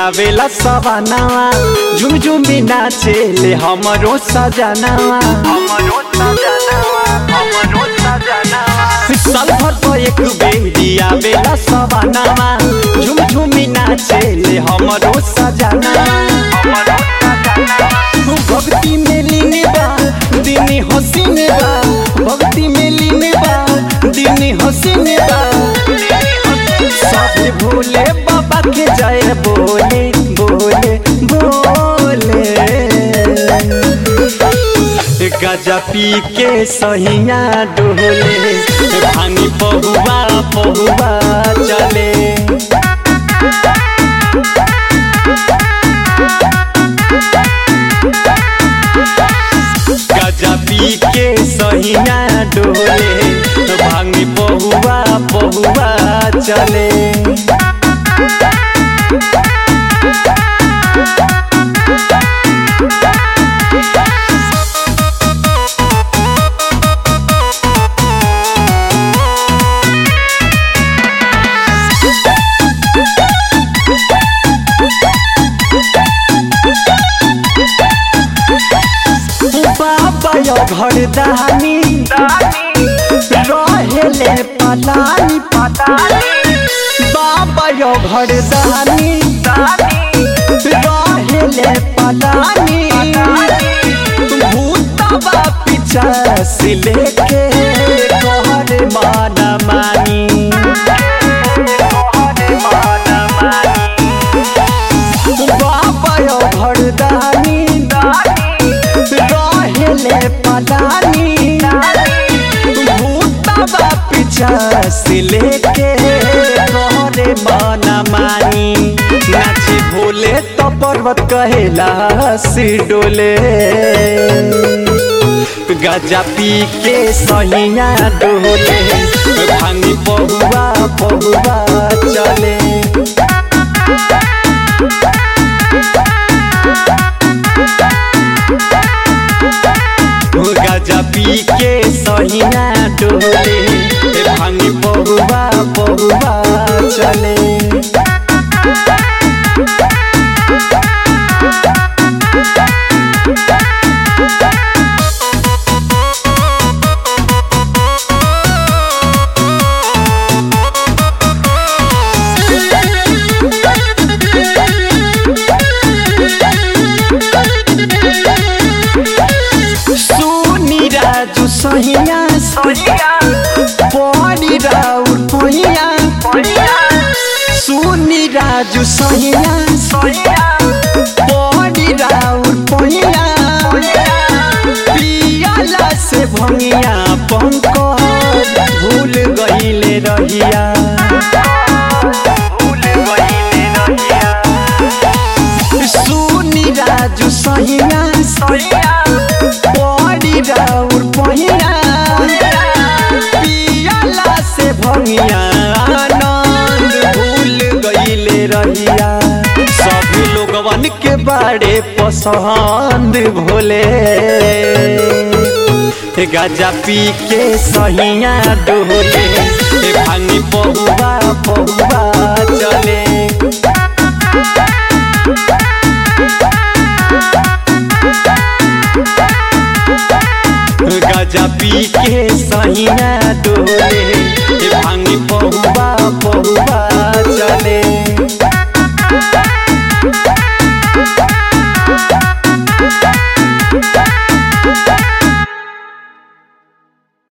आवेला सवानावा झुम झुमी नाचे ले हमरो सजनावा हमरो सजनावा हमरो सजनावा साल भर पर एक बेरी आवेला सवानावा झुम झुमी नाचे ले हमरो सजनावा हमरो सजनावा भक्ति में लीने बा दिनी हसीन बा भक्ति में लीने बा दिनी हसीन बा सब भोले बाबा के जय बोले बोले बोले गजा पी के सहिया डोले भानी पहुआ पहुआ चले गजा पी के सहिया डोले भांगी पहुआ पहुआ चले बाबा यो घर दानी रहेले पलानी बाबा यो घर दानी रहेले पलानी भूतबा पीछा से लेके कहर माना मानी बाबा यो घर दानी रहेले पलानी भूतबा पीछा से लेके तोहरे माना मानी नाचे भोले तो पर्वत कहेला सी डोले गजा पी के सहिया डोले भांगी पहुआ पहुआ चले गजा पी के सहिया डोले भांगी पहुआ पहुआ चले सुनी राजू सहिया पड़ी राउर पहिया सुनी राजू सहिया पड़ी राउर पहिया पियाला से भंगिया पंकज भूल गईले रहिया सुनी राजू सहिया पड़ी राउर पहिया पियाला से भंगिया आनंद भूल गईले रहिया सभी लोगवन के बारे पसंद भोले गजा पी के सहिया डोले भांगी पहुआ पहुआ चले गजा पी के सहिया डोले